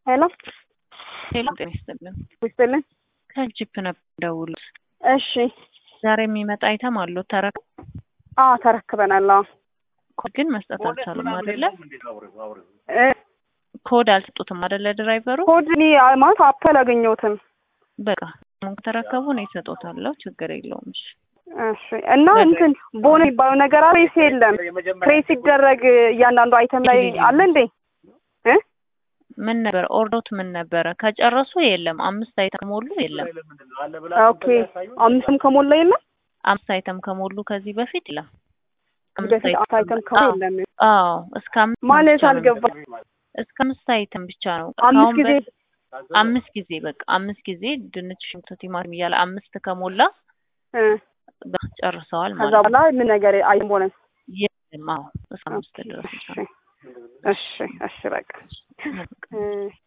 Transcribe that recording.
ሄሎ ሄሎ ጤና ይስጥልን። ይስጥልን። ከጂፕ ነበር ደውሉት። እሺ ዛሬ የሚመጣ አይተም አለው ተረክ አዎ ተረክበናል። አዎ ኮድ ግን መስጠት አልቻሉም አይደለ? እ ኮድ አልሰጡትም አይደለ? ድራይቨሩ ኮድ እኔ ማለት አፕ አላገኘሁትም። በቃ አሁን ከተረከቡ ነው ይሰጡታለሁ። ችግር የለውም። እሺ እሺ እና እንትን ቦን የሚባለው ነገር ፕሬስ የለም። ፕሬስ ሲደረግ እያንዳንዱ አይተም ላይ አለ እንዴ? እ ምን ነበር ኦርዶት ምን ነበረ? ከጨረሱ የለም። አምስት አይተም ከሞሉ የለም። ኦኬ አምስትም ከሞላ የለም። አምስት አይተም ከሞሉ ከዚህ በፊት የለም። አምስት በፊት አይተም- አምስት አይተም ከሞላ የለም አዎ እስከ አምስት ማለት ብቻ ነው አልገባ እስከ አምስት አይተም ብቻ ነው። አምስት ከአሁን ጊዜ በፊት አምስት ጊዜ በቃ አምስት ጊዜ ድንች፣ ሽንኩርት፣ ቲማቲም እያለ አምስት ከሞላ እ በቃ ጨርሰዋል ከዛ ማለት ነው። በኋላ ምን ነገር አይተም ሆነ። የለም አዎ እስከ አምስት ድረስ ብቻ እሺ ነው። እሺ እሺ በቃ እ